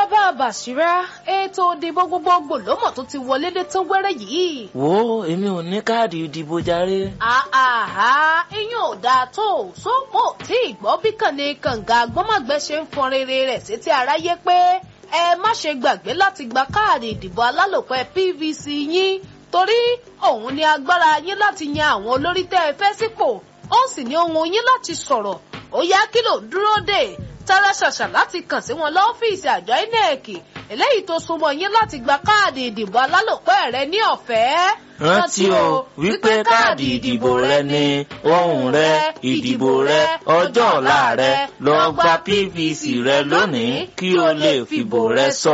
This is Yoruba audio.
bàbá bàṣírá ètò ìdìbò gbogbogbò lọ́mọ̀ tó ti wọlé dé tán wẹ́rẹ́ yìí. wo èmi ò ní káàdì ìdìbò jàre. àhà iyún ò dáa tó sópò tí ìgbọ́ bí kànnì kànga gbọ́mọ̀gbẹ́ ṣe ń fọn rere rẹ̀ sétí aráyé pé ẹ má ṣe gbàgbé láti gba káàdì ìdìbò alálòpẹ́ PVC yín torí òun ni agbára yín láti yan àwọn olórí tẹ́ ẹ fẹ́ sípò ó sì ní ohun yín láti sọ̀rọ̀ ó yá kí ló dúró dè tara ṣàṣà láti kàn sí wọn lọ́fíìsì àjọ INEC eléyìí tó súnmọ́ yín láti gba káàdì ìdìbò alálòpẹ́ rẹ ní ọ̀fẹ́. rántí o wípé káàdì ìdìbò rẹ ni ohùn rẹ ìdìbò rẹ ọjọ́ ọ̀la rẹ lọ gba PVC rẹ lónìí kí o lè fìbò rẹ sọ